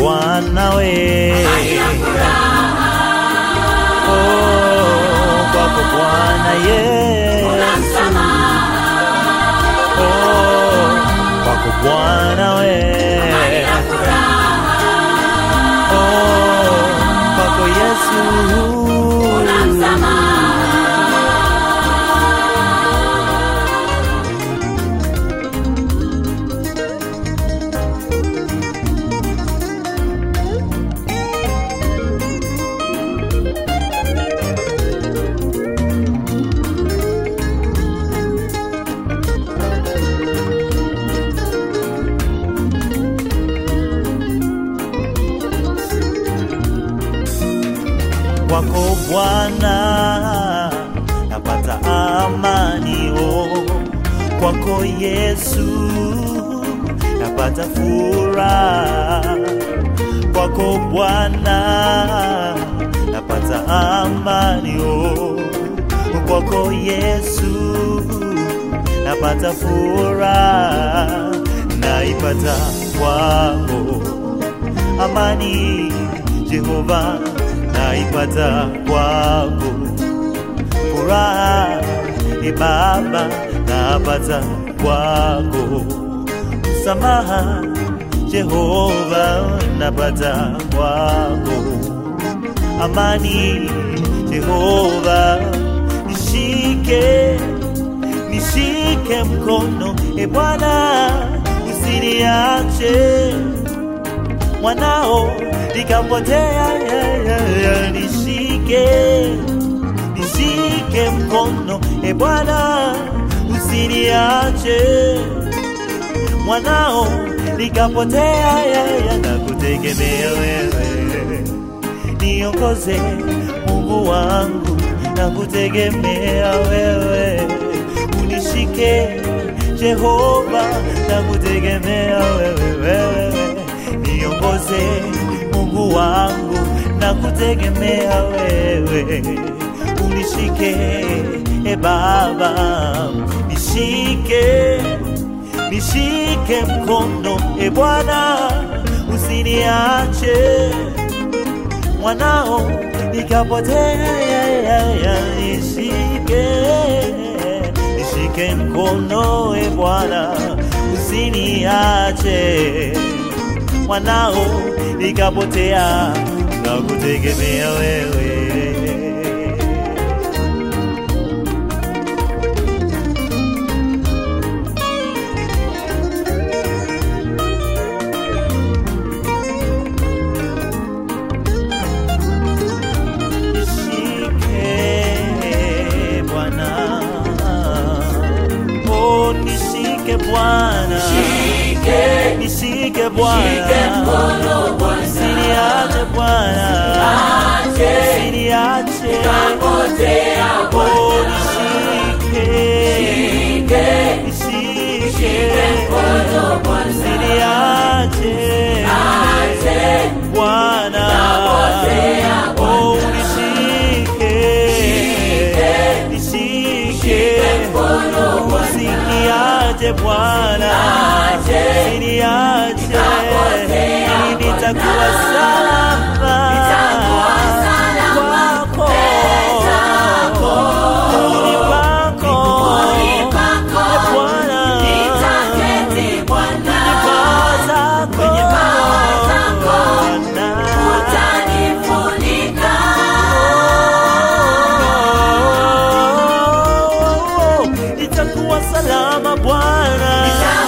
Bwana we oh, kwako Bwana Yesu oh, kwako Bwana we oh, kwako Yesu kwako Bwana napata amani oh. Kwako Yesu napata furaha. Kwako Bwana napata amani oh. Kwako Yesu napata furaha, naipata kwako amani Jehova, naipata kwako furaha e Baba, napata kwako msamaha Jehova, napata kwako amani Jehova, nishike nishike mkono e Bwana, usiniache mwanao nikapotea, ya, ya, ya, nishike nishike mkono e Bwana, usiniache mwanao nikapotea, ya, ya, nakutegemea wewe, niongoze Mungu wangu, nakutegemea wewe, unishike Jehova, nakutegemea wewe, wewe niongoze Mungu wangu, nakutegemea wewe, unishike e Baba, nishike nishike mkono e Bwana, usiniache mwanao nikapotea, ya, ya, ya, nishike nishike mkono e Bwana, usiniache mwanao nikapotea, nakutegemea wewe. Nishike Bwana, oh nishike Bwana, nishike Bwana, usiniache Bwana, usiniache, oh nishike, nishike, usiniache Bwana, oh nishike, nishike, usiniache Bwana, usiniache, ili nitakuwa salama kwako, miguuni pako, e Bwana, kwenye paa zako, Bwana. Oh, itakuwa salama Bwana,